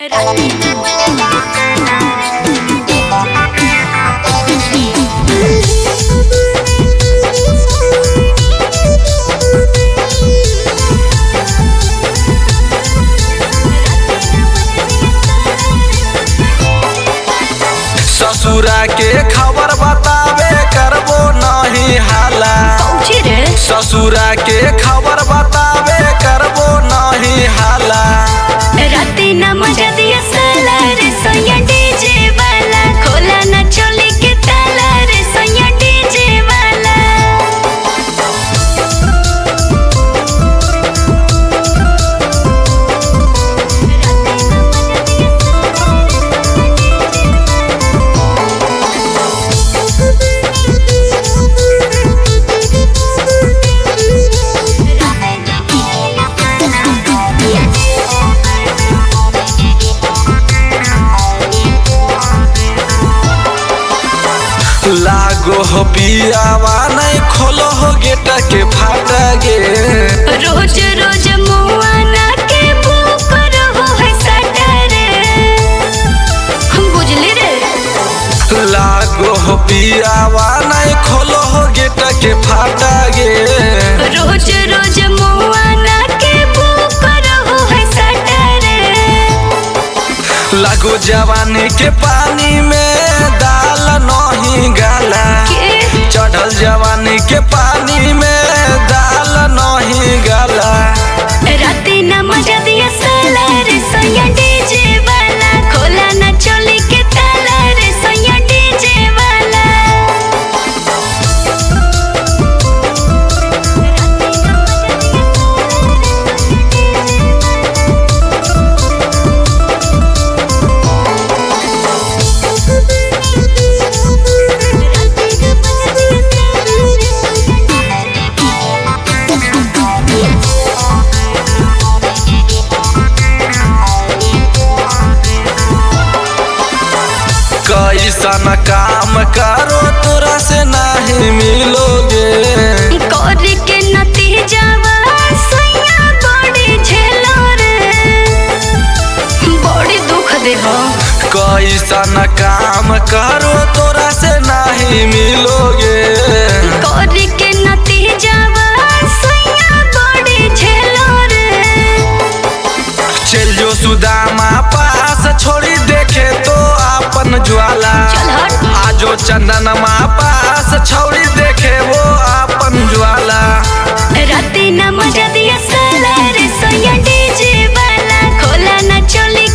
ससुरा के खबर बतावे करबो नहीं हाला पहुंची रे ससुरा के खबर बतावे करबो नहीं हाला राती ना मजा दिया साला रे सोया डीजे वाला खोला ना चोली के ताला रे सोया डीजे वाला लागो हो पियावा नहीं खोलो हो गेट के फाट गे रोज रोज मुआना के भूख रहो है सटरे हम बुझले रे लागो हो पियावा नहीं खोलो हो गेट के फाट गे रोज रोज मुआना के भूख रहो है सटरे लागो जवानी के पानी में दाल नहीं गाला के चढ़ल जवानी के पानी में दाल नहीं गाला राती ना मजा दिया साला रे सोया डीजे वाला खोला ना चोली के ताला रे सोया डीजे वाला कैसन काम करो तोरा से नहीं मिलोगे कर के नतीजावा सोया बड़ी झेलो रे बड़ी दुख दे हो कैसन काम करो तोरा से नहीं मिलोगे कर के नतीजावा सोया बड़ी झेलो रे चल जो सुदामा पास छोड़ी देखे तो अपन ज्वाला चल हट आजो चंदनमा पास छोड़ी देखे वो अपन ज्वाला राती ना मजा दिया साला रे सोया डीजे वाला खोला ना चोली